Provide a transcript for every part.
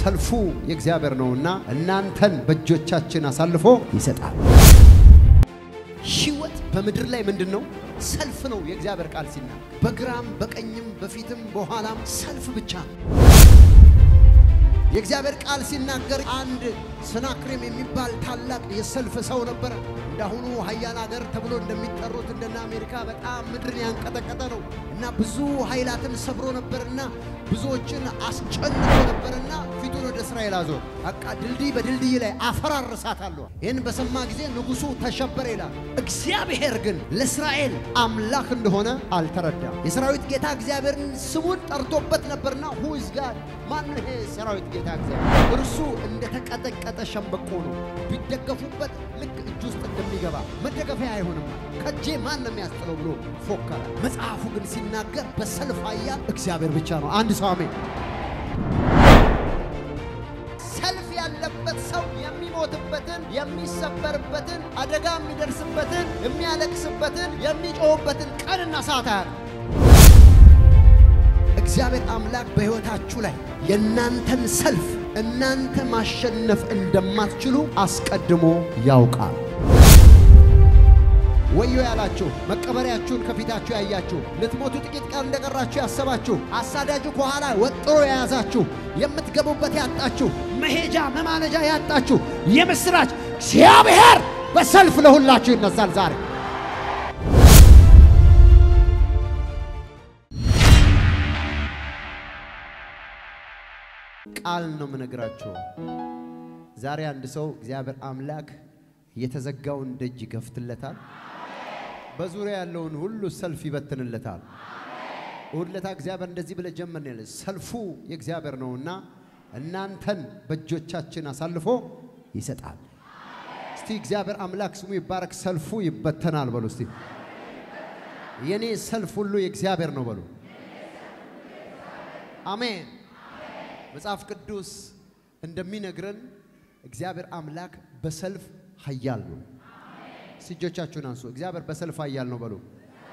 ሰልፉ የእግዚአብሔር ነውና እናንተን በእጆቻችን አሳልፎ ይሰጣል። ሕይወት በምድር ላይ ምንድን ነው? ሰልፍ ነው። የእግዚአብሔር ቃል ሲናገር በግራም በቀኝም በፊትም በኋላም ሰልፍ ብቻ ነው። የእግዚአብሔር ቃል ሲናገር አንድ ሰናክሬም የሚባል ታላቅ የሰልፍ ሰው ነበረ። እንዳሁኑ ሀያል ሀገር ተብሎ እንደሚጠሩት እንደነ አሜሪካ በጣም ምድርን ያንቀጠቀጠ ነው እና ብዙ ኃይላትን ሰብሮ ነበርና ብዙዎችን አስጨንቆ ነበርና ፊቱን ወደ እስራኤል አዞር። በቃ ድልድይ በድልድይ ላይ አፈራርሳታለሁ። ይህን በሰማ ጊዜ ንጉሡ ተሸበረ ይላል። እግዚአብሔር ግን ለእስራኤል አምላክ እንደሆነ አልተረዳም። የሰራዊት ጌታ እግዚአብሔርን ስሙን ጠርቶበት ነበርና ሁዝ ጋር ማን ይሄ ሰራዊት ጌታ እግዚአብሔር? እርሱ እንደተቀጠቀጠ ሸምበቆ ነው። ቢደገፉበት ልክ እጅ ውስጥ እንደሚገባ መደገፊያ አይሆንም። ከጄ ማን ነው የሚያስጥለው ብሎ ፎከረ። መጽሐፉ ግን ሲናገር በሰልፍ ኃያል እግዚአብሔር ብቻ ነው። አንድ ሰው አሜን። ሰልፍ ያለበት ሰው የሚሞትበትን፣ የሚሰበርበትን፣ አደጋ የሚደርስበትን፣ የሚያለቅስበትን፣ የሚጮህበትን ቀንና ሰዓት አያውቅም። እግዚአብሔር አምላክ በሕይወታችሁ ላይ የእናንተን ሰልፍ እናንተ ማሸነፍ እንደማትችሉ አስቀድሞ ያውቃል። ወዮ ያላችሁ መቀበሪያችሁን ከፊታችሁ ያያችሁ ልትሞቱ ጥቂት ቀን እንደቀራችሁ ያሰባችሁ አሳዳጁ ከኋላ ወጥሮ የያዛችሁ የምትገቡበት ያጣችሁ መሄጃ መማለጃ ያጣችሁ የምስራች እግዚአብሔር በሰልፍ ለሁላችሁ ይነሳል ዛሬ። ቃል ነው የምነግራችሁ። ዛሬ አንድ ሰው እግዚአብሔር አምላክ የተዘጋውን ደጅ ይከፍትለታል። በዙሪያ ያለውን ሁሉ ሰልፍ ይበትንለታል። እሁድ ዕለት እግዚአብሔር እንደዚህ ብለ ጀመርን ያለ ሰልፉ የእግዚአብሔር ነውና እናንተን በእጆቻችን አሳልፎ ይሰጣል። እስቲ እግዚአብሔር አምላክ ስሙ ይባረክ። ሰልፉ ይበተናል በሉ እስቲ። የኔ ሰልፍ ሁሉ የእግዚአብሔር ነው በሉ። አሜን። መጽሐፍ ቅዱስ እንደሚነግረን እግዚአብሔር አምላክ በሰልፍ ኃያል ነው። እጆቻችሁን አንሱ። እግዚአብሔር በሰልፍ ኃያል ነው በሉ።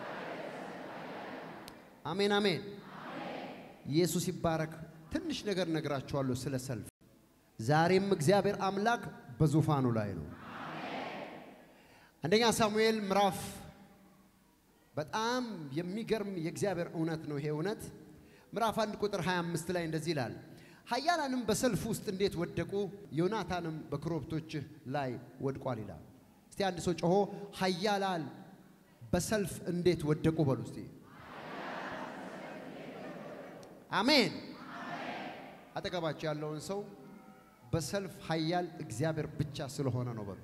አሜን አሜን። ኢየሱስ ይባረክ። ትንሽ ነገር ነግራችኋለሁ ስለ ሰልፍ። ዛሬም እግዚአብሔር አምላክ በዙፋኑ ላይ ነው። አንደኛ ሳሙኤል ምዕራፍ በጣም የሚገርም የእግዚአብሔር እውነት ነው። ይሄ እውነት ምዕራፍ አንድ ቁጥር 25 ላይ እንደዚህ ይላል ኃያላንም በሰልፍ ውስጥ እንዴት ወደቁ፣ ዮናታንም በኮረብቶችህ ላይ ወድቋል ይላል። እስቲ አንድ ሰው ጮሆ ኃያላን በሰልፍ እንዴት ወደቁ በሉ እስቲ። አሜን። አጠገባቸው ያለውን ሰው በሰልፍ ኃያል እግዚአብሔር ብቻ ስለሆነ ነው በሉ።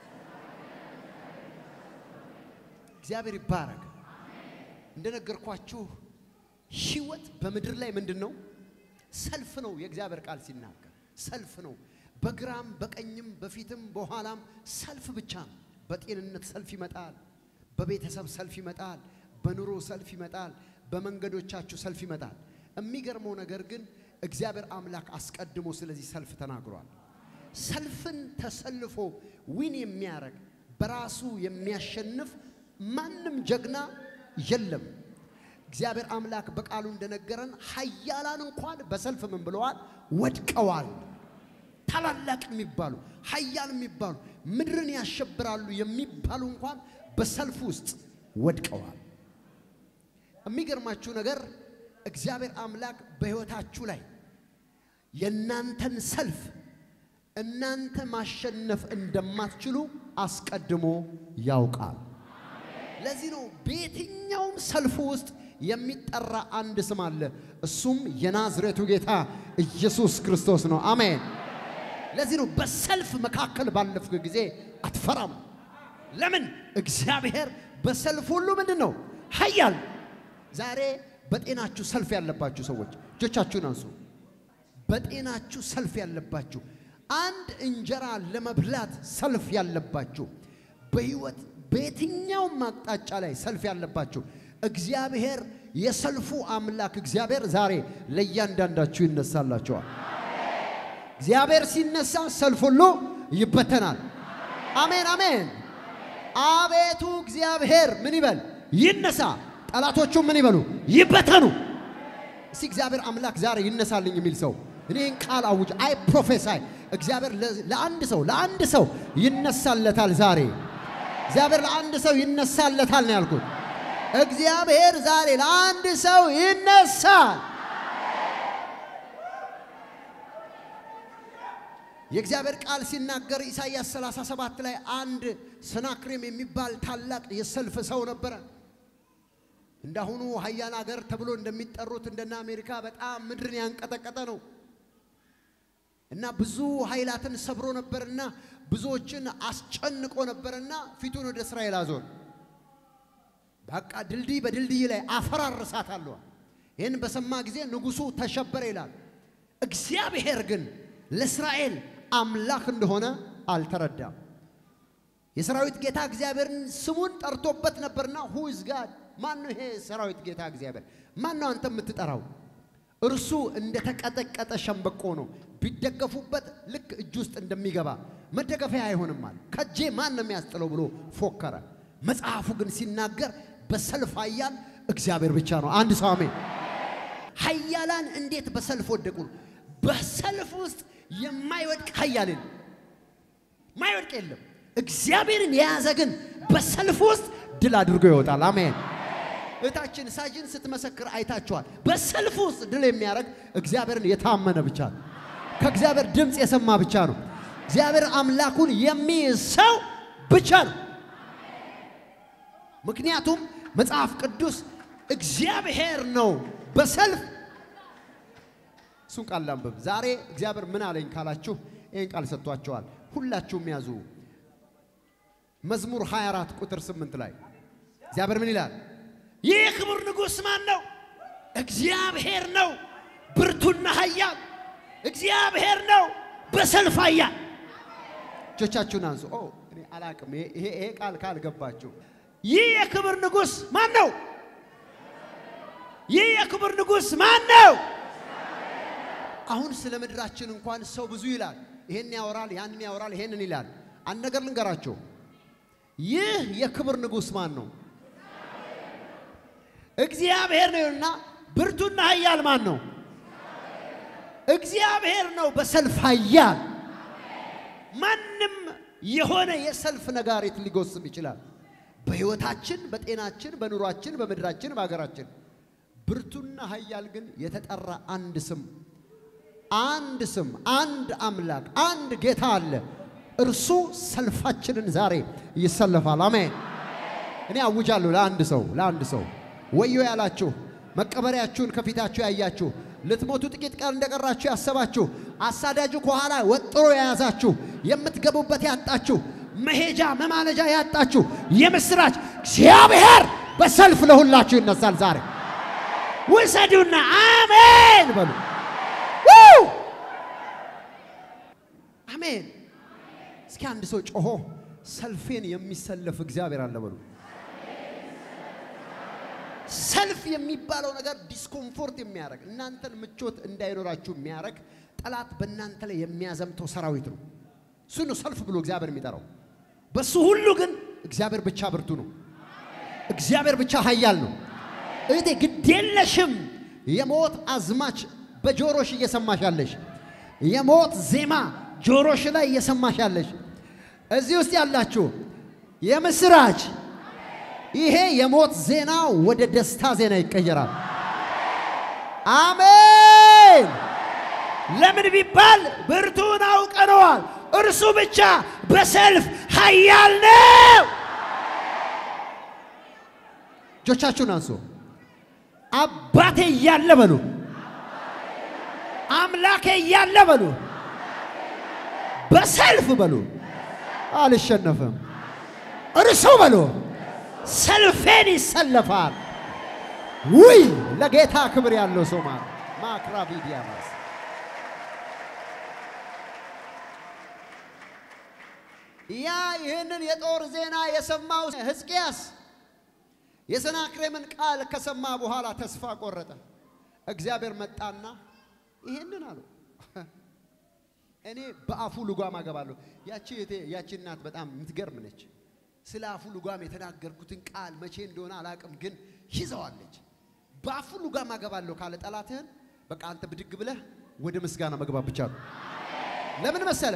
እግዚአብሔር ይባረክ። እንደነገርኳችሁ ሕይወት በምድር ላይ ምንድን ነው? ሰልፍ ነው። የእግዚአብሔር ቃል ሲናገር ሰልፍ ነው። በግራም በቀኝም በፊትም በኋላም ሰልፍ ብቻ ነው። በጤንነት ሰልፍ ይመጣል። በቤተሰብ ሰልፍ ይመጣል። በኑሮ ሰልፍ ይመጣል። በመንገዶቻችሁ ሰልፍ ይመጣል። የሚገርመው ነገር ግን እግዚአብሔር አምላክ አስቀድሞ ስለዚህ ሰልፍ ተናግሯል። ሰልፍን ተሰልፎ ዊን የሚያደርግ በራሱ የሚያሸንፍ ማንም ጀግና የለም። እግዚአብሔር አምላክ በቃሉ እንደነገረን ኃያላን እንኳን በሰልፍ ምን ብለዋል? ወድቀዋል። ታላላቅ የሚባሉ ኃያል የሚባሉ ምድርን ያሸብራሉ የሚባሉ እንኳን በሰልፍ ውስጥ ወድቀዋል። የሚገርማችሁ ነገር እግዚአብሔር አምላክ በሕይወታችሁ ላይ የእናንተን ሰልፍ እናንተ ማሸነፍ እንደማትችሉ አስቀድሞ ያውቃል። ለዚህ ነው በየትኛውም ሰልፍ ውስጥ የሚጠራ አንድ ስም አለ። እሱም የናዝሬቱ ጌታ ኢየሱስ ክርስቶስ ነው። አሜን። ለዚህ ነው በሰልፍ መካከል ባለፍክ ጊዜ አትፈራም። ለምን? እግዚአብሔር በሰልፍ ሁሉ ምንድን ነው ኃያል። ዛሬ በጤናችሁ ሰልፍ ያለባችሁ ሰዎች እጆቻችሁን አንሱ። በጤናችሁ ሰልፍ ያለባችሁ፣ አንድ እንጀራ ለመብላት ሰልፍ ያለባችሁ፣ በህይወት በየትኛውም አቅጣጫ ላይ ሰልፍ ያለባችሁ እግዚአብሔር የሰልፉ አምላክ እግዚአብሔር ዛሬ ለእያንዳንዳችሁ ይነሳላችኋል። እግዚአብሔር ሲነሳ ሰልፍ ሁሉ ይበተናል። አሜን አሜን። አቤቱ እግዚአብሔር ምን ይበል? ይነሳ። ጠላቶቹ ምን ይበሉ? ይበተኑ። እስቲ እግዚአብሔር አምላክ ዛሬ ይነሳልኝ የሚል ሰው እኔን ቃል አውጅ። አይ ፕሮፌሳይ እግዚአብሔር ለአንድ ሰው ለአንድ ሰው ይነሳለታል ዛሬ። እግዚአብሔር ለአንድ ሰው ይነሳለታል ነው ያልኩት። እግዚአብሔር ዛሬ ለአንድ ሰው ይነሳል። የእግዚአብሔር ቃል ሲናገር ኢሳይያስ 37 ላይ አንድ ሰናክሬም የሚባል ታላቅ የሰልፍ ሰው ነበረ። እንዳሁኑ ሀያል አገር ተብሎ እንደሚጠሩት እንደነ አሜሪካ በጣም ምድርን ያንቀጠቀጠ ነው እና ብዙ ኃይላትን ሰብሮ ነበርና ብዙዎችን አስጨንቆ ነበርና ፊቱን ወደ እስራኤል አዞር። በቃ ድልድይ በድልድይ ላይ አፈራርሳታለሁ። ይህን በሰማ ጊዜ ንጉሡ ተሸበረ ይላል። እግዚአብሔር ግን ለእስራኤል አምላክ እንደሆነ አልተረዳም። የሰራዊት ጌታ እግዚአብሔርን ስሙን ጠርቶበት ነበርና ሁዝ ጋድ ማን ነው ይሄ ሰራዊት ጌታ እግዚአብሔር? ማን ነው አንተ የምትጠራው? እርሱ እንደተቀጠቀጠ ሸምበቆ ነው፣ ቢደገፉበት ልክ እጅ ውስጥ እንደሚገባ መደገፊያ አይሆንም አለ። ከጄ ማን ነው የሚያስጥለው ብሎ ፎከረ። መጽሐፉ ግን ሲናገር በሰልፍ ኃያል እግዚአብሔር ብቻ ነው። አንድ ሰው አሜን። ኃያላን እንዴት በሰልፍ ወደቁ? በሰልፍ ውስጥ የማይወድቅ ኃያል የለም፣ ማይወድቅ የለም። እግዚአብሔርን የያዘ ግን በሰልፍ ውስጥ ድል አድርጎ ይወጣል። አሜን። እህታችን ሳጅን ስትመሰክር አይታችኋል። በሰልፍ ውስጥ ድል የሚያደርግ እግዚአብሔርን የታመነ ብቻ ነው። ከእግዚአብሔር ድምፅ የሰማ ብቻ ነው። እግዚአብሔር አምላኩን የሚይዝ ሰው ብቻ ነው። ምክንያቱም መጽሐፍ ቅዱስ እግዚአብሔር ነው በሰልፍ እሱን ቃል ላንብብ። ዛሬ እግዚአብሔር ምን አለኝ ካላችሁ ይህን ቃል ሰጥቷቸዋል። ሁላችሁም ያዙ። መዝሙር 24 ቁጥር 8 ላይ እግዚአብሔር ምን ይላል? ይህ የክቡር ንጉሥ ማን ነው? እግዚአብሔር ነው ብርቱና ኃያል። እግዚአብሔር ነው በሰልፍ ኃያል። እጆቻችሁን አንሱ። ኦ እኔ አላቅም። ይሄ ይሄ ቃል ካልገባችሁ ይህ የክብር ንጉሥ ማን ነው? ይህ የክብር ንጉሥ ማን ነው? አሁን ስለ ምድራችን እንኳን ሰው ብዙ ይላል። ይሄን ያወራል፣ ያንን ያወራል፣ ይሄንን ይላል። አንድ ነገር ልንገራቸው። ይህ የክብር ንጉሥ ማን ነው? እግዚአብሔር ነውና ብርቱና ኃያል ማን ነው? እግዚአብሔር ነው በሰልፍ ኃያል። ማንም የሆነ የሰልፍ ነጋሪት ሊጎስም ይችላል። በሕይወታችን፣ በጤናችን፣ በኑሯችን፣ በምድራችን፣ በሀገራችን ብርቱና ኃያል ግን የተጠራ አንድ ስም አንድ ስም አንድ አምላክ አንድ ጌታ አለ። እርሱ ሰልፋችንን ዛሬ ይሰለፋል። አሜን። እኔ አውጃለሁ ለአንድ ሰው ለአንድ ሰው ወዮ ያላችሁ መቀበሪያችሁን ከፊታችሁ ያያችሁ ልትሞቱ ጥቂት ቀን እንደቀራችሁ ያሰባችሁ አሳዳጁ ከኋላ ወጥሮ የያዛችሁ የምትገቡበት ያጣችሁ መሄጃ መማለጃ ያጣችሁ የምስራች እግዚአብሔር በሰልፍ ለሁላችሁ ይነሳል። ዛሬ ውሰዱና አሜን በሉ። አሜን። እስኪ አንድ ሰው ጮሆ ሰልፌን የሚሰለፍ እግዚአብሔር አለ በሉ። ሰልፍ የሚባለው ነገር ዲስኮምፎርት የሚያደርግ እናንተን ምቾት እንዳይኖራችሁ የሚያደርግ ጠላት በእናንተ ላይ የሚያዘምተው ሰራዊት ነው። እሱ ነው ሰልፍ ብሎ እግዚአብሔር የሚጠራው። በሱ ሁሉ ግን እግዚአብሔር ብቻ ብርቱ ነው። እግዚአብሔር ብቻ ኃያል ነው። እህቴ ግዴለሽም። የሞት አዝማች በጆሮሽ እየሰማሽ ያለሽ የሞት ዜማ ጆሮሽ ላይ እየሰማሽ ያለሽ እዚህ ውስጥ ያላችሁ የምስራች ይሄ የሞት ዜና ወደ ደስታ ዜና ይቀየራል። አሜን። ለምን ቢባል ብርቱን አውቀነዋል። እርሱ ብቻ በሰልፍ ኃያል ነው። እጆቻችሁን አንሱ። አባቴ እያለ በሉ፣ አምላኬ እያለ በሉ፣ በሰልፍ በሉ፣ አልሸነፍም። እርሱ በሉ ሰልፌን ይሰለፋል። ውይ ለጌታ ክብር ያለው ሰው ማለት ማክራቢዲያማስ ያ ይህንን የጦር ዜና የሰማው ሕዝቅያስ የሰናክሬምን ቃል ከሰማ በኋላ ተስፋ ቆረጠ። እግዚአብሔር መጣና ይህንን አለው እኔ በአፉ ልጓም አገባለሁ። ያቺ ያቺ እናት በጣም የምትገርም ነች። ስለ አፉ ልጓም የተናገርኩትን ቃል መቼ እንደሆነ አላቅም፣ ግን ይዘዋለች። በአፉ ልጓም አገባለሁ ካለ ጠላትህን በቃ አንተ ብድግ ብለህ ወደ ምስጋና መግባት ብቻ ነው። ለምን መሰለ?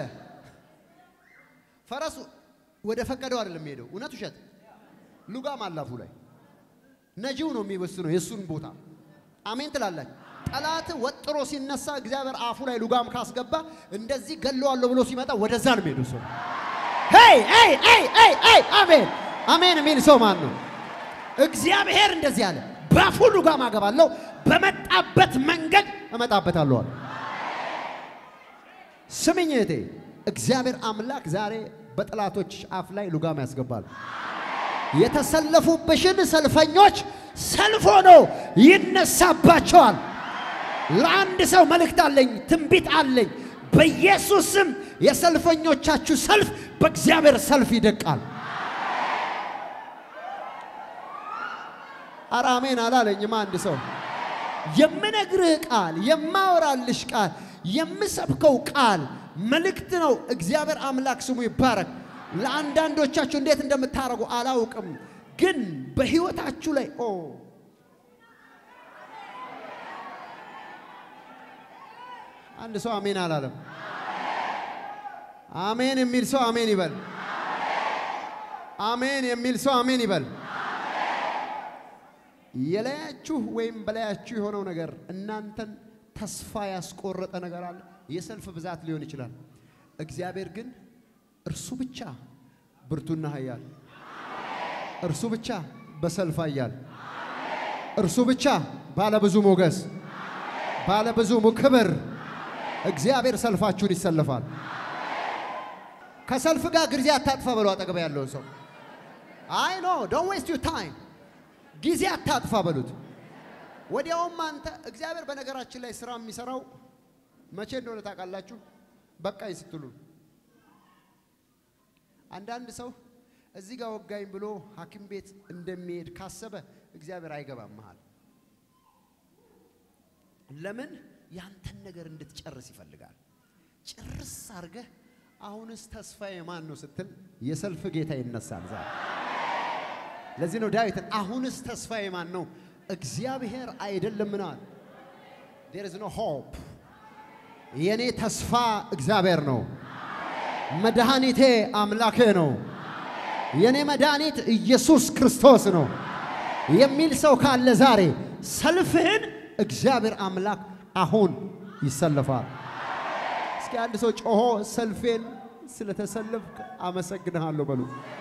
ፈረሱ ወደ ፈቀደው አይደለም የሚሄደው። እውነት ውሸት? ሉጋም አላፉ ላይ ነጂው ነው የሚወስነው የእሱን ቦታ። አሜን ትላላችሁ። ጠላት ወጥሮ ሲነሳ እግዚአብሔር አፉ ላይ ሉጋም ካስገባ እንደዚህ ገለዋለሁ ብሎ ሲመጣ ወደዛ ነው የሚሄዱ ሰው። ሄይ ሄይ ሄይ ሄይ ሄይ አሜን አሜን የሚል ሰው ማን ነው? እግዚአብሔር እንደዚህ አለ፣ በአፉ ሉጋም አገባለሁ፣ በመጣበት መንገድ እመጣበታለሁ አለ። ስምኝ እህቴ፣ እግዚአብሔር አምላክ ዛሬ በጠላቶች አፍ ላይ ሉጋም ያስገባል። የተሰለፉብሽን ሰልፈኞች ሰልፍ ሆኖ ይነሳባቸዋል። ለአንድ ሰው መልእክት አለኝ፣ ትንቢት አለኝ። በኢየሱስ ስም የሰልፈኞቻችሁ ሰልፍ በእግዚአብሔር ሰልፍ ይደቃል። ኧረ አሜን አላለኝም አንድ ሰው። የምነግርህ ቃል የማወራልሽ ቃል የምሰብከው ቃል መልእክት ነው። እግዚአብሔር አምላክ ስሙ ይባረክ። ለአንዳንዶቻችሁ እንዴት እንደምታደርጉ አላውቅም፣ ግን በህይወታችሁ ላይ ኦ አንድ ሰው አሜን አላለም። አሜን የሚል ሰው አሜን ይበል። አሜን የሚል ሰው አሜን ይበል። የላያችሁ ወይም በላያችሁ የሆነው ነገር እናንተን ተስፋ ያስቆረጠ ነገር አለ። የሰልፍ ብዛት ሊሆን ይችላል። እግዚአብሔር ግን እርሱ ብቻ ብርቱና ኃያል፣ እርሱ ብቻ በሰልፍ ኃያል፣ እርሱ ብቻ ባለብዙ ሞገስ፣ ባለብዙ ክብር። እግዚአብሔር ሰልፋችሁን ይሰልፋል። ከሰልፍ ጋር ጊዜ አታጥፋ በሉ አጠገብ ያለውን ሰው አይ ኖ ዶንት ዌስት ዩር ታይም ጊዜ አታጥፋ በሉት። ወዲያውም አንተ እግዚአብሔር በነገራችን ላይ ስራ የሚሰራው መቼ እንደሆነ ታውቃላችሁ? በቃኝ ስትሉ። አንዳንድ ሰው እዚህ ጋር ወጋኝ ብሎ ሐኪም ቤት እንደሚሄድ ካሰበ እግዚአብሔር አይገባም መሃል። ለምን ያንተን ነገር እንድትጨርስ ይፈልጋል። ጭርስ አድርገህ አሁንስ ተስፋዬ ማን ነው ስትል የሰልፍ ጌታ ይነሳል ዛሬ። ለዚህ ነው ዳዊትን አሁንስ ተስፋዬ ማን ነው? እግዚአብሔር አይደለምን አለ። ዴር ኢዝ ኖ ሆፕ። የኔ ተስፋ እግዚአብሔር ነው። መድኃኒቴ አምላኬ ነው። የኔ መድኃኒት ኢየሱስ ክርስቶስ ነው የሚል ሰው ካለ ዛሬ ሰልፍህን እግዚአብሔር አምላክ አሁን ይሰለፋል። እስኪ አንድ ሰው ጮሆ ሰልፌን ስለተሰለፍክ አመሰግንሃለሁ በሉ።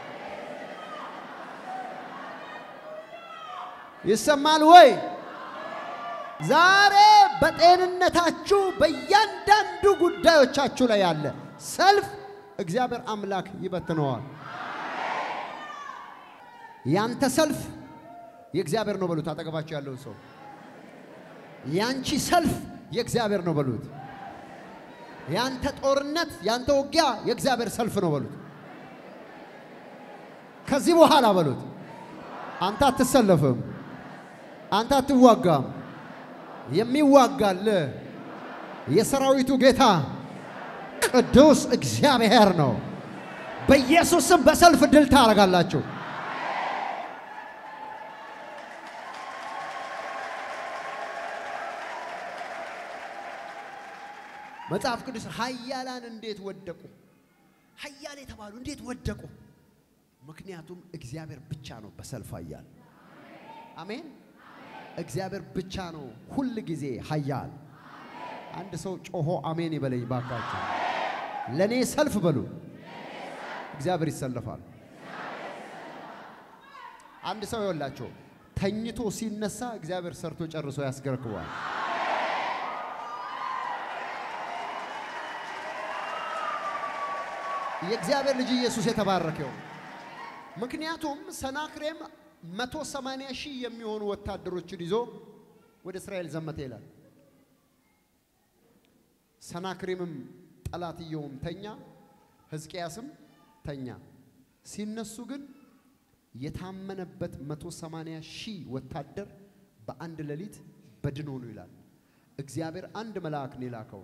ይሰማል ወይ? ዛሬ በጤንነታችሁ በእያንዳንዱ ጉዳዮቻችሁ ላይ ያለ ሰልፍ እግዚአብሔር አምላክ ይበትነዋል። ያንተ ሰልፍ የእግዚአብሔር ነው በሉት። አጠገባችሁ ያለውን ሰው ያንቺ ሰልፍ የእግዚአብሔር ነው በሉት። ያንተ ጦርነት፣ ያንተ ውጊያ የእግዚአብሔር ሰልፍ ነው በሉት። ከዚህ በኋላ በሉት አንተ አትሰለፍም፣ አንተ አትዋጋም። የሚዋጋል የሰራዊቱ ጌታ ቅዱስ እግዚአብሔር ነው። በኢየሱስም በሰልፍ ድል ታደርጋላችሁ። መጽሐፍ ቅዱስ ኃያላን እንዴት ወደቁ? ኃያል የተባሉ እንዴት ወደቁ? ምክንያቱም እግዚአብሔር ብቻ ነው በሰልፍ ኃያል። አሜን። እግዚአብሔር ብቻ ነው ሁል ጊዜ ኃያል። አንድ ሰው ጮሆ አሜን ይበለኝ ባካችሁ። ለእኔ ሰልፍ በሉ፣ እግዚአብሔር ይሰለፋል። አንድ ሰው ይወላቸው ተኝቶ ሲነሳ እግዚአብሔር ሰርቶ ጨርሶ ያስገረክበዋል። የእግዚአብሔር ልጅ ኢየሱስ የተባረከው። ምክንያቱም ሰናክሬም መቶ ሰማንያ ሺህ የሚሆኑ ወታደሮችን ይዞ ወደ እስራኤል ዘመተ ይላል። ሰናክሬምም ጠላትየውም ተኛ፣ ሕዝቅያስም ተኛ። ሲነሱ ግን የታመነበት መቶ ሰማንያ ሺህ ወታደር በአንድ ሌሊት በድን ሆኑ ይላል። እግዚአብሔር አንድ መልአክ ነው የላከው።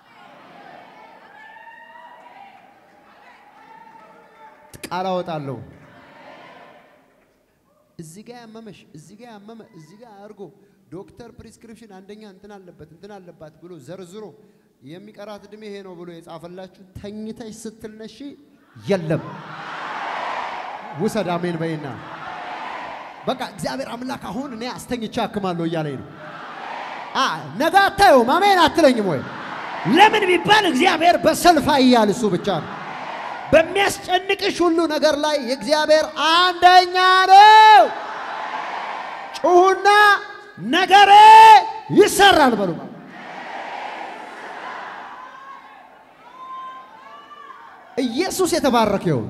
ቃል አወጣለሁ። እዚህ ጋር ያመመሽ፣ እዚህ ጋር ያመመ፣ እዚህ ጋር አድርጎ ዶክተር ፕሪስክሪፕሽን አንደኛ እንትን አለበት እንትን አለባት ብሎ ዘርዝሮ የሚቀራት እድሜ ይሄ ነው ብሎ የጻፈላችሁ ተኝተሽ ስትነሺ የለም ውሰድ። አሜን በይና በቃ እግዚአብሔር አምላክ አሁን እኔ አስተኝቼ አክማለሁ እያለኝ ነው። አ ነገ አታየውም። አሜን አትለኝም ወይ? ለምን ቢባል እግዚአብሔር በሰልፍ ያያል። እሱ ብቻ ነው። በሚያስጨንቅሽ ሁሉ ነገር ላይ የእግዚአብሔር አንደኛ ነው። ጩሁና ነገሬ ይሰራል በሉ። ኢየሱስ የተባረከ ይሁን።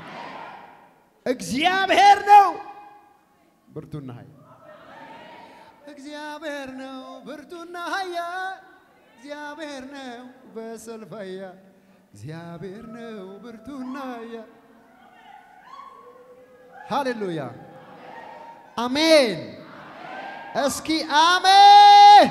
እግዚአብሔር ነው ብርቱና ኃያል እግዚአብሔር ነው ብርቱና ኃያል እግዚአብሔር ነው በሰልፍ ኃያል እግዚአብሔር ነው ብርቱና ኃያል ሃሌሉያ አሜን። እስኪ አሜን።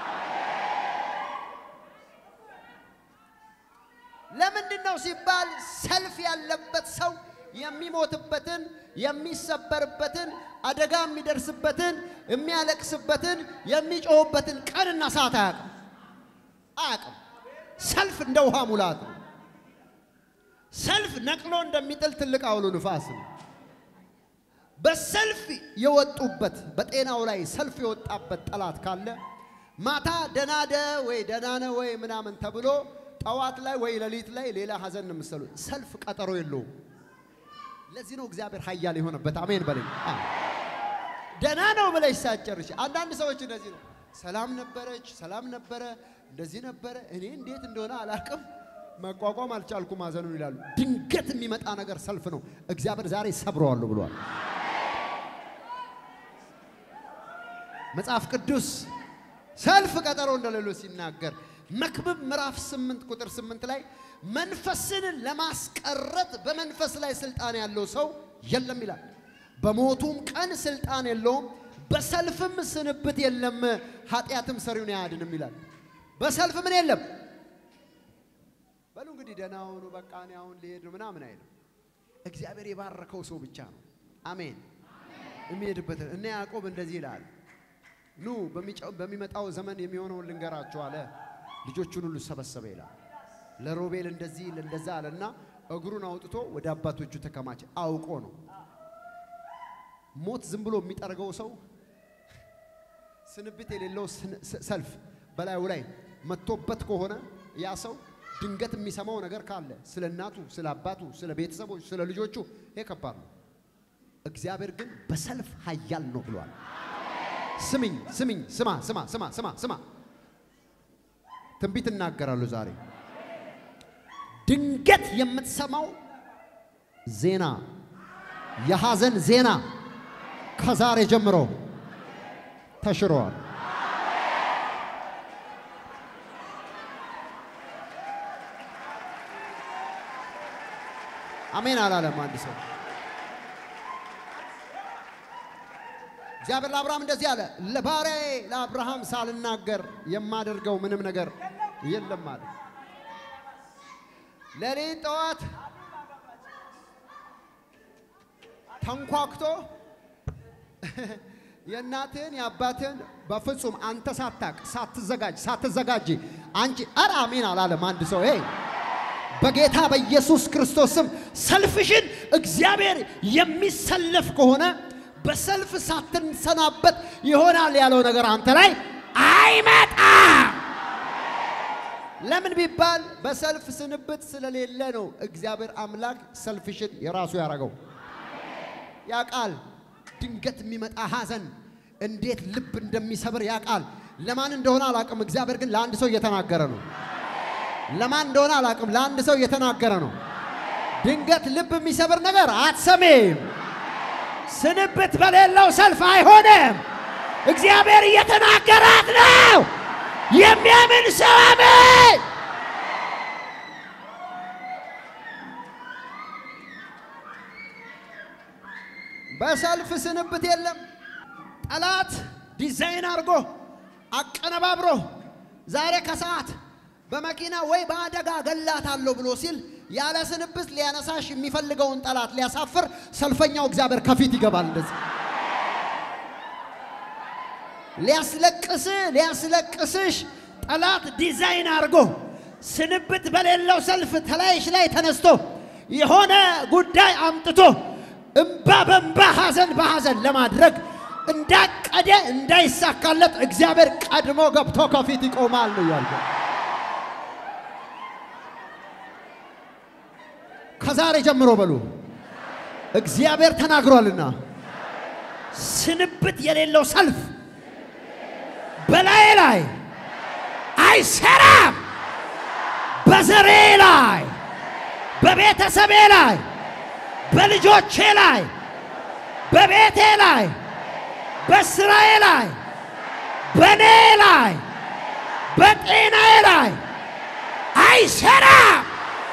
ለምንድን ነው ሲባል ሰልፍ ያለበት ሰው የሚሞትበትን የሚሰበርበትን አደጋ የሚደርስበትን የሚያለቅስበትን የሚጮህበትን ቀንና ሰዓት አያውቅም አያውቅም። ሰልፍ እንደ ውሃ ሙላት ነው። ሰልፍ ነቅሎ እንደሚጥል ትልቅ አውሎ ንፋስ ነው። በሰልፍ የወጡበት በጤናው ላይ ሰልፍ የወጣበት ጠላት ካለ ማታ ደናደ ወይ ደናነ ወይ ምናምን ተብሎ ጠዋት ላይ ወይ ሌሊት ላይ ሌላ ሀዘን ነው የምትሰሉት። ሰልፍ ቀጠሮ የለውም። ለዚህ ነው እግዚአብሔር ኃያል የሆነበት። አሜን በለኝ። ደና ነው ብለሽ ሳትጨርሽ አንዳንድ ሰዎች እንደዚህ ነው። ሰላም ነበረች፣ ሰላም ነበረ፣ እንደዚህ ነበረ፣ እኔ እንዴት እንደሆነ አላቅም፣ መቋቋም አልቻልኩም ሀዘኑን ይላሉ። ድንገት የሚመጣ ነገር ሰልፍ ነው። እግዚአብሔር ዛሬ ሰብረዋለሁ ብሏል። መጽሐፍ ቅዱስ ሰልፍ ቀጠሮ እንደሌለው ሲናገር መክብብ ምዕራፍ 8 ቁጥር 8 ላይ መንፈስን ለማስቀረት በመንፈስ ላይ ስልጣን ያለው ሰው የለም ይላል። በሞቱም ቀን ስልጣን የለውም፣ በሰልፍም ስንብት የለም፣ ኃጢአትም ሰሪውን አያድንም ይላል። በሰልፍ ምን የለም በሉ እንግዲህ ደህና ሁኑ፣ በቃ እኔ አሁን ልሄድ ነው ምናምን አይልም። እግዚአብሔር የባረከው ሰው ብቻ ነው። አሜን የሚሄድበት እነ ያዕቆብ እንደዚህ ይላል ኑ በሚመጣው ዘመን የሚሆነውን ልንገራችሁ አለ። ልጆቹን ሁሉ ሰበሰበ ይላል። ለሮቤል እንደዚህ እንደዛ አለና እግሩን አውጥቶ ወደ አባቶቹ ተከማቸ። አውቆ ነው። ሞት ዝም ብሎ የሚጠርገው ሰው ስንብት የሌለው ሰልፍ በላዩ ላይ መጥቶበት ከሆነ ያ ሰው ድንገት የሚሰማው ነገር ካለ ስለ እናቱ፣ ስለ አባቱ፣ ስለ ቤተሰቦች፣ ስለ ልጆቹ ይሄ ከባድ ነው። እግዚአብሔር ግን በሰልፍ ኃያል ነው ብሏል። ስምኝ ስምኝ፣ ስማ ስማ ስማ ስማ ስማ፣ ትንቢት እናገራለሁ ዛሬ። ድንገት የምትሰማው ዜና የሐዘን ዜና ከዛሬ ጀምሮ ተሽሯል። አሜን አላለም አንድ ሰው። እግዚአብሔር ለአብርሃም እንደዚህ አለ፣ ለባሪያዬ ለአብርሃም ሳልናገር የማደርገው ምንም ነገር የለም አለ። ሌሊት ጠዋት ተንኳክቶ የእናትህን የአባትህን በፍጹም አንተ ሳታቅ ሳትዘጋጅ ሳትዘጋጅ አንቺ ኧረ አሜን አላለም አንድ ሰው ይሄ በጌታ በኢየሱስ ክርስቶስ ስም ሰልፍሽን እግዚአብሔር የሚሰለፍ ከሆነ በሰልፍ ሳትሰናበት ይሆናል ያለው ነገር አንተ ላይ አይመጣም። ለምን ቢባል በሰልፍ ስንብት ስለሌለ ነው። እግዚአብሔር አምላክ ሰልፍሽን የራሱ ያደረገው ያቃል። ድንገት የሚመጣ ሐዘን እንዴት ልብ እንደሚሰብር ያቃል። ለማን እንደሆነ አላቅም። እግዚአብሔር ግን ለአንድ ሰው እየተናገረ ነው። ለማን እንደሆነ አላቅም። ለአንድ ሰው እየተናገረ ነው። ድንገት ልብ የሚሰብር ነገር አትሰሜም። ስንብት በሌለው ሰልፍ አይሆንም። እግዚአብሔር እየተናገራት ነው። የሚያምን ሰው አሜን። በሰልፍ ስንብት የለም። ጠላት ዲዛይን አድርጎ አቀነባብሮ ዛሬ ከሰዓት በመኪና ወይ በአደጋ ገላታለሁ ብሎ ሲል ያለ ስንብት ሊያነሳሽ የሚፈልገውን ጠላት ሊያሳፍር ሰልፈኛው እግዚአብሔር ከፊት ይገባል። እንደዚህ ሊያስለቅስ ሊያስለቅስሽ ጠላት ዲዛይን አድርጎ ስንብት በሌለው ሰልፍ ተላይሽ ላይ ተነስቶ የሆነ ጉዳይ አምጥቶ እምባ በእምባ ሐዘን በሐዘን ለማድረግ እንዳቀደ እንዳይሳካለት እግዚአብሔር ቀድሞ ገብቶ ከፊት ይቆማል ነው ያልኩ። ከዛሬ ጀምሮ በሉ እግዚአብሔር ተናግሯልና ስንብት የሌለው ሰልፍ በላዬ ላይ አይሰራም። በዘሬ ላይ፣ በቤተሰቤ ላይ፣ በልጆቼ ላይ፣ በቤቴ ላይ፣ በስራዬ ላይ፣ በእኔ ላይ፣ በጤናዬ ላይ አይሰራም።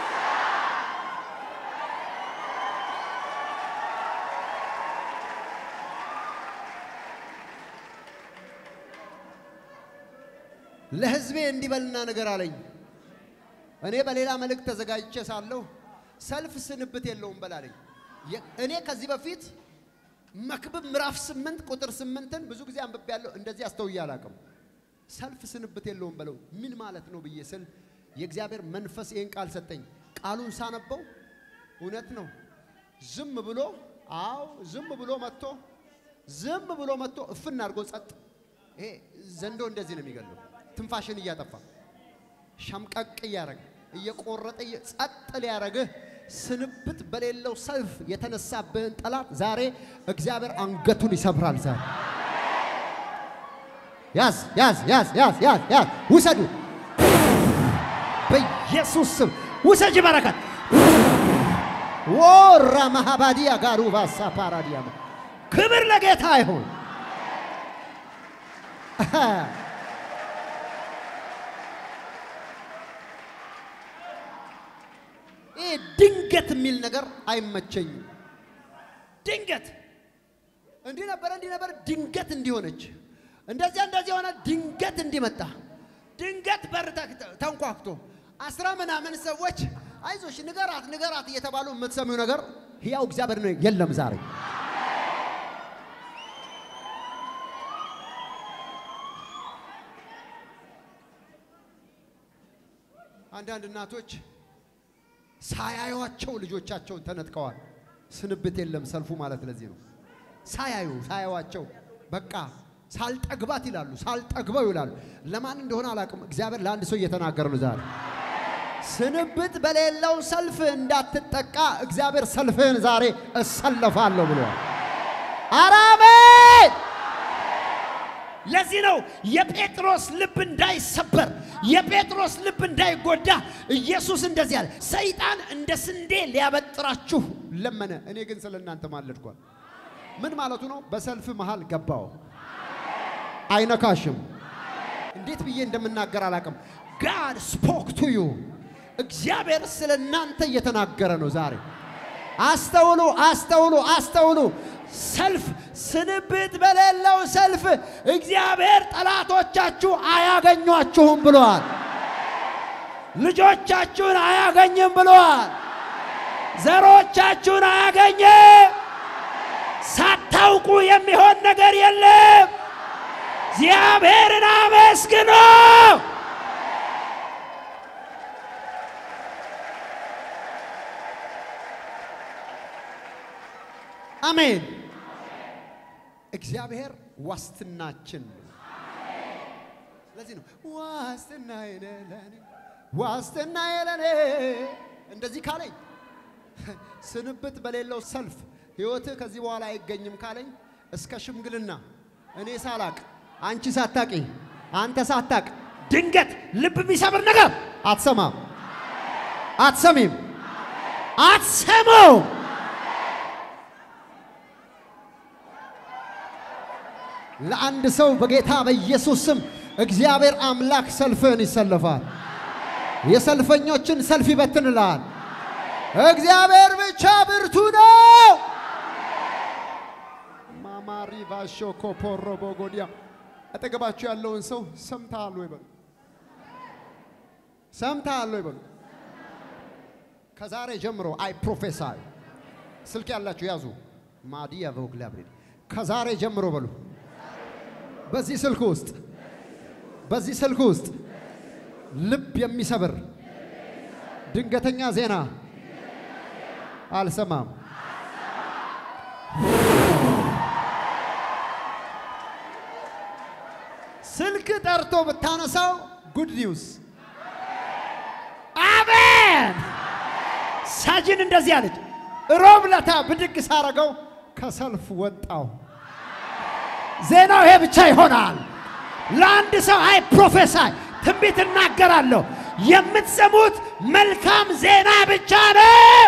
ለሕዝቤ እንዲበልና ነገር አለኝ። እኔ በሌላ መልእክት ተዘጋጅቼ ሳለሁ ሰልፍ ስንብት የለውም በላለኝ። እኔ ከዚህ በፊት መክብብ ምዕራፍ ስምንት ቁጥር ስምንትን ብዙ ጊዜ አንብቤያለሁ። እንደዚህ አስተውዬ አላውቅም። ሰልፍ ስንብት የለውም በለው ምን ማለት ነው ብዬ ስል የእግዚአብሔር መንፈስ ይህን ቃል ሰጠኝ። ቃሉን ሳነበው እውነት ነው። ዝም ብሎ አዎ፣ ዝም ብሎ መጥቶ ዝም ብሎ መጥቶ እፍን አድርጎ ጸጥ። ይሄ ዘንዶ እንደዚህ ነው የሚገለው፣ ትንፋሽን እያጠፋ ሸምቀቅ እያረገ እየቆረጠ ጸጥ ሊያረግህ ስንብት በሌለው ሰልፍ የተነሳብህን ጠላት ዛሬ እግዚአብሔር አንገቱን ይሰብራል። ዛሬ ያዝ ያዝ ያዝ ያዝ ያዝ ያዝ ውሰዱ፣ በኢየሱስ ስም ውሰጅ። በረከት ወራ ማሃባዲያ ጋሩ ባሳ ፓራዲያ ክብር ለጌታ ይሁን። ይህ ድንገት የሚል ነገር አይመቸኝም። ድንገት እንዲህ ነበረ እንዲህ ነበረ ድንገት እንዲሆነች እንደዚያ እንደዚህ የሆነ ድንገት እንዲመጣ ድንገት በር ተንኳክቶ አስራ ምናምን ሰዎች አይዞሽ ንገራት ንገራት እየተባሉ የምትሰሚው ነገር ሕያው እግዚአብሔር ነው የለም ዛሬ አንዳንድ እናቶች ሳያዩቸው ልጆቻቸውን ተነጥቀዋል። ስንብት የለም ሰልፉ ማለት ለዚህ ነው። ሳያዩ ሳያዩቸው በቃ ሳልጠግባት ይላሉ፣ ሳልጠግበው ይላሉ። ለማን እንደሆነ አላውቅም። እግዚአብሔር ለአንድ ሰው እየተናገረ ነው ዛሬ። ስንብት በሌለው ሰልፍ እንዳትጠቃ እግዚአብሔር ሰልፍህን ዛሬ እሰለፋለሁ ብሏል። አራሜን ለዚህ ነው የጴጥሮስ ልብ እንዳይሰበር የጴጥሮስ ልብ እንዳይጎዳ ኢየሱስ እንደዚህ አለ። ሰይጣን እንደ ስንዴ ሊያበጥራችሁ ለመነ፣ እኔ ግን ስለ እናንተ ማለድኳል። ምን ማለቱ ነው? በሰልፍ መሃል ገባው። አይነካሽም። እንዴት ብዬ እንደምናገር አላውቅም። ጋድ ስፖክ ቱ ዩ እግዚአብሔር ስለ እናንተ እየተናገረ ነው ዛሬ። አስተውሉ፣ አስተውሉ፣ አስተውሉ። ሰልፍ ስንብት በሌለው ሰልፍ እግዚአብሔር ጠላቶቻችሁ አያገኟችሁም ብለዋል። ልጆቻችሁን አያገኝም ብለዋል። ዘሮቻችሁን አያገኝም። ሳታውቁ የሚሆን ነገር የለም። እግዚአብሔርን አመስግኖ አሜን። እግዚአብሔር ዋስትናችን ነው። ለዚህ ነው ዋስትና ለኔ ዋስትና ለኔ እንደዚህ ካለኝ ስንብት በሌለው ሰልፍ ሕይወትህ ከዚህ በኋላ አይገኝም ካለኝ እስከ ሽምግልና እኔ ሳላቅ አንቺ ሳታቂ አንተ ሳታቅ ድንገት ልብ የሚሰብር ነገር አትሰማም፣ አትሰሚም፣ አትሰማው። ለአንድ ሰው በጌታ በኢየሱስ ስም እግዚአብሔር አምላክ ሰልፍህን ይሰልፋል። የሰልፈኞችን ሰልፍ ይበትንልሃል። እግዚአብሔር ብቻ ብርቱ ነው። ማማሪ ባሾ ኮፖሮ ቦጎዲያ አጠገባችሁ ያለውን ሰው ሰምተሃል ወይ በሉ። ሰምተሃል ወይ በሉ። ከዛሬ ጀምሮ አይ ፕሮፌሳይ ስልክ ያላችሁ ያዙ። ማዲያ ቮግላብሪ ከዛሬ ጀምሮ በሉ በዚህ ስልክ ውስጥ በዚህ ስልክ ውስጥ ልብ የሚሰብር ድንገተኛ ዜና አልሰማም። ስልክ ጠርቶ ብታነሳው ጉድ ኒውስ። አሜን። ሳጅን እንደዚህ አለች። ሮብ ለታ ብድግ ሳረገው ከሰልፍ ወጣው። ዜናው ይሄ ብቻ ይሆናል። ለአንድ ሰው አይ ፕሮፌሳይ ትንቢት እናገራለሁ። የምትሰሙት መልካም ዜና ብቻ ነው።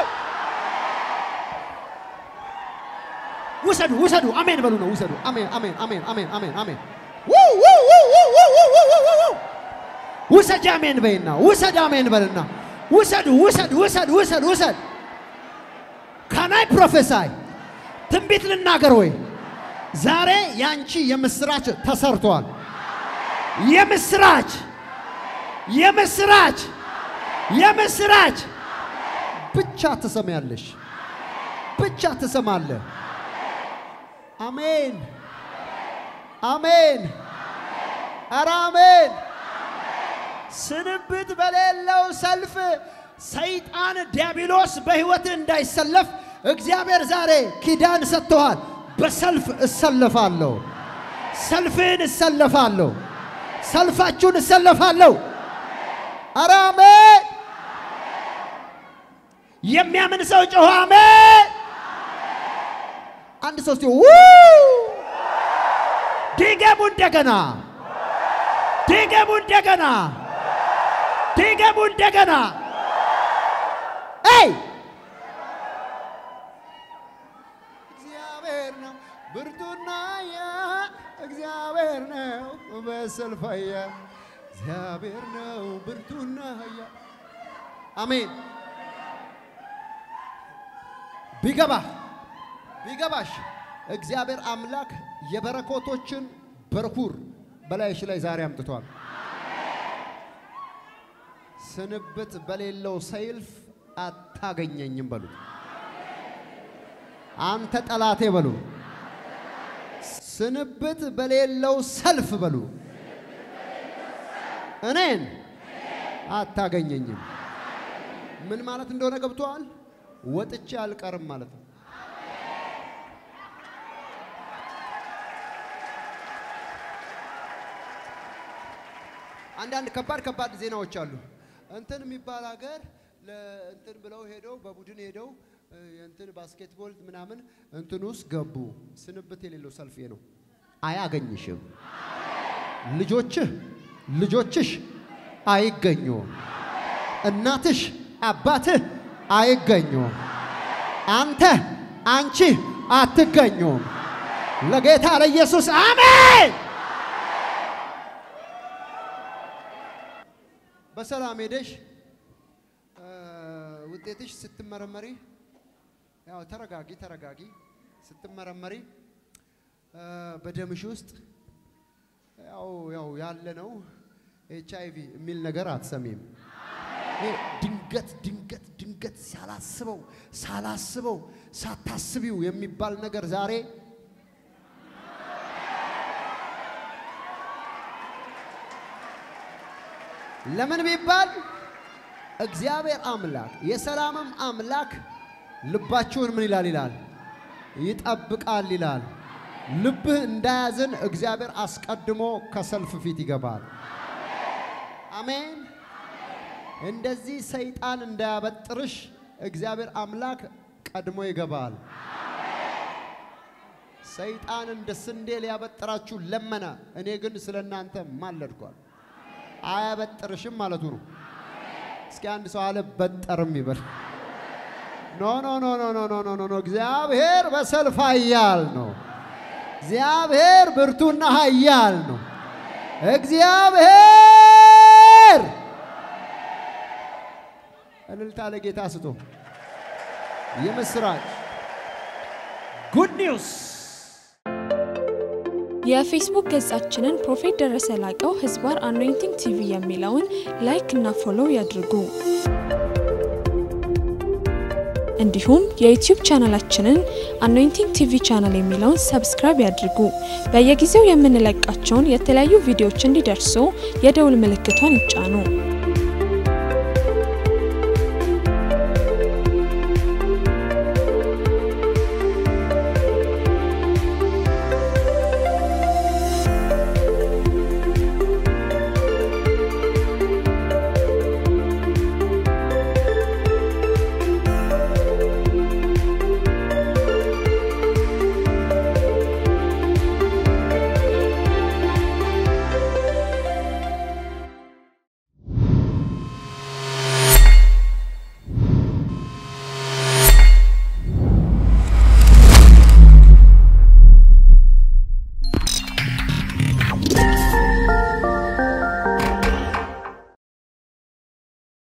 ውሰዱ ውሰዱ፣ አሜን በሉ ነው። ውሰዱ። አሜን አሜን አሜን አሜን አሜን አሜን። ው- ው- ው- ው- ው- ው- ው- ው- ው- ው። ውሰድ አሜን በይና ውሰድ አሜን በልና ውሰድ ውሰድ ውሰድ ውሰድ ውሰድ። ካናይ ፕሮፌሳይ ትንቢት ልናገር ወይ? ዛሬ ያንቺ የምስራች ተሰርቷል። የምስራች የምስራች የምስራች ብቻ ትሰማያለሽ፣ ብቻ ትሰማለህ። አሜን አሜን፣ ኧረ አሜን። ስንብት በሌለው ሰልፍ ሰይጣን ዲያብሎስ በሕይወት እንዳይሰለፍ እግዚአብሔር ዛሬ ኪዳን ሰጥተዋል። በሰልፍ እሰለፋለሁ፣ ሰልፍን እሰለፋለሁ፣ ሰልፋችሁን እሰለፋለሁ። ኧረ አሜን። የሚያምን ሰው ጮኸ አሜን። አንድ ሶስት ድገሙ እንደገና ድገሙ እንደገና ድገሙ እንደገና አይ እግዚአብሔር ነው ብርቱና ያ እግዚአብሔር ነው በሰልፋያ እግዚአብሔር ነው ብርቱና ያ አሜን ቢገባ ቢገባሽ እግዚአብሔር አምላክ የበረከቶችን በርኩር በላይሽ ላይ ዛሬ አምጥቷል። ስንብት በሌለው ሰይልፍ አታገኘኝም በሉ። አንተ ጠላቴ በሉ። ስንብት በሌለው ሰልፍ በሉ። እኔን አታገኘኝም። ምን ማለት እንደሆነ ገብቶሃል? ወጥቼ አልቀርም ማለት ነው። አንዳንድ ከባድ ከባድ ዜናዎች አሉ። እንትን የሚባል ሀገር ለእንትን ብለው ሄደው በቡድን ሄደው እ፣ የእንትን ባስኬትቦል ምናምን እንትን ውስጥ ገቡ። ስንብት የሌለው ሰልፍ ነው። አያገኝሽም። ልጆችህ ልጆችሽ አይገኙም። እናትሽ አባትህ አይገኙም። አንተ አንቺ አትገኙም። ለጌታ ለኢየሱስ አሜን። በሰላም ሄደሽ እ፣ ውጤትሽ ስትመረመሪ ያው ተረጋጊ ተረጋጊ ስትመረመሪ እ፣ በደምሽ ውስጥ ያው ያው ያለ ነው ኤች አይ ቪ የሚል ነገር አትሰሚም። ይሄ ድንገት ድንገት ድንገት ሳላስበው ሳላስበው ሳታስቢው የሚባል ነገር ዛሬ ለምን ቢባል እግዚአብሔር አምላክ የሰላምም አምላክ ልባችሁን ምን ይላል ይላል ይጠብቃል ይላል። ልብህ እንዳያዝን እግዚአብሔር አስቀድሞ ከሰልፍ ፊት ይገባል። አሜን። እንደዚህ ሰይጣን እንዳያበጥርሽ እግዚአብሔር አምላክ ቀድሞ ይገባል። ሰይጣን እንደ ስንዴ ሊያበጥራችሁ ለመነ፣ እኔ ግን ስለ እናንተ ማለድኳል። አያበጥርሽም ማለቱ ነው። እስኪ አንድ ሰው አልበጠርም ይበል። ኖ ኖ ኖ ኖ ኖ ኖ ኖ ኖ ኖ እግዚአብሔር በሰልፍ ኃያል ነው። እግዚአብሔር ብርቱና ኃያል ነው። እግዚአብሔር እልልታ ለጌታ ስቶ የምስራች ጉድ ኒውስ የፌስቡክ ገጻችንን ፕሮፌት ደረሰ ላቀው ህዝባር አኖይንቲንግ ቲቪ የሚለውን ላይክ እና ፎሎው ያድርጉ። እንዲሁም የዩቲዩብ ቻናላችንን አኖይንቲንግ ቲቪ ቻናል የሚለውን ሰብስክራይብ ያድርጉ። በየጊዜው የምንለቃቸውን የተለያዩ ቪዲዮዎች እንዲደርሱ የደውል ምልክቷን ይጫኑ።